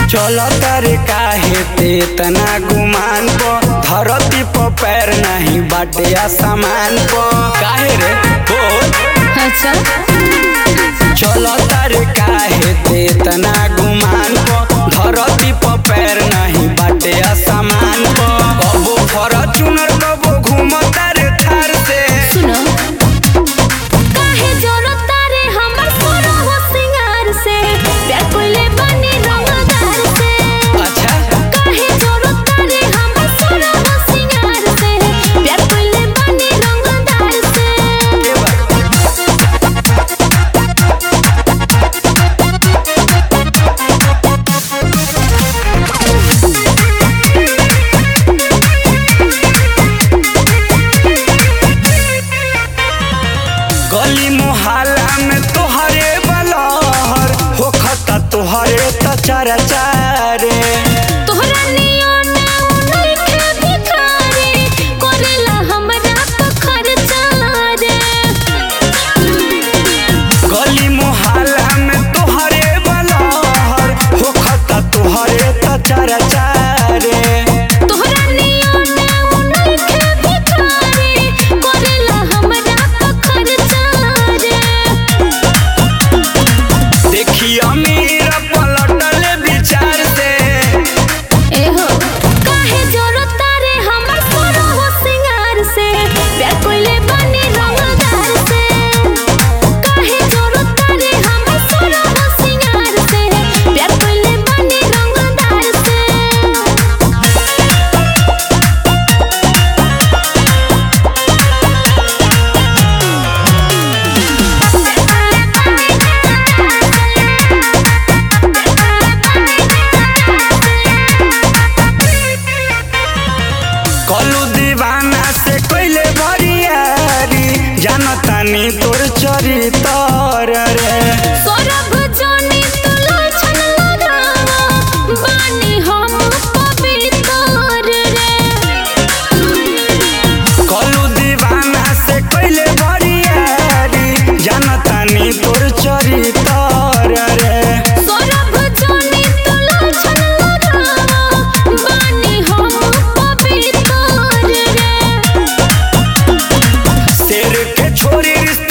चल तारे काहे ते तना गुमान पो धरती पर पैर नहीं बाटे आसमान पो काहे रे बोल अच्छा चल तारे काहे ते तना गुमान पो धरती पर पैर नहीं बाटे आसमान पो कबो फॉर्च्यूनर कबो घूमता रे थार से सुनो काहे जरूरत तारे हमर सोना हो सिंगार से प्यार कोइले बनी रंगदार से अच्छा काहे जरूरत तारे हमर सोना हो सिंगार से प्यार कोइले बनी रंगदार से ये बात गली मोहल्ला में तोहरे बलहर होखता तोहरे त चारा चारे तोहरा नियन उनके भिखारी करेला हमरा तो खर्चा रे गली मोहल्ला में तोहरे बलहर होखता तोहरे त चारा चारे तोहरा नियन उनके भिखारी करेला हमरा तो खर्चा रे देखी अमीर पलटल विचार से एहो काहे जरूरत तारे हमर सोना हो सिंगार से प्यार कोइले बनी रंगदार से काहे जरूरत तारे हमर सोना हो सिंगार से प्यार कोइले बनी रंगदार से कलू दीवाना से कोइले भरियारी जानतानी तोर चरितर रे सौरभ जोनी तो लाछन लगावा बानी हम पवित्र रे कलू दीवाना से कोइले बरियारी जानतानी तोर चरितर रे सौरभ जोनी तो लाछन लगावा बानी हम पवित्र रे शेर के छोरी रिश्ता